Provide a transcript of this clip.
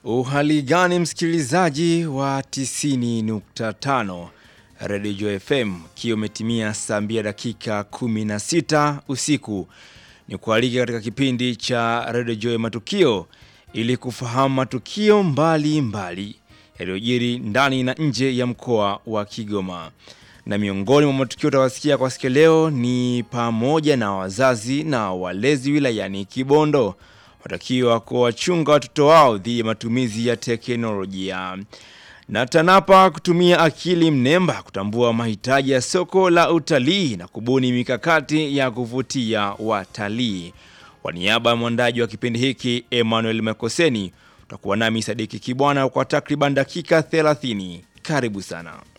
Uhali gani msikilizaji wa 90.5 Radio Joy FM, kiwa umetimia saa 2 dakika 16 usiku, ni kualika katika kipindi cha Radio Joy Matukio ili kufahamu matukio mbalimbali yaliyojiri ndani na nje ya mkoa wa Kigoma. Na miongoni mwa matukio utawasikia kwa siku leo ni pamoja na wazazi na walezi wilayani Kibondo watakiwa kuwachunga watoto wao dhidi ya matumizi ya teknolojia. Na TANAPA kutumia akili mnemba kutambua mahitaji ya soko la utalii na kubuni mikakati ya kuvutia watalii. Kwa niaba ya mwandaji wa kipindi hiki Emmanuel Makoseni, utakuwa nami Sadiki Kibwana kwa takriban dakika 30. Karibu sana.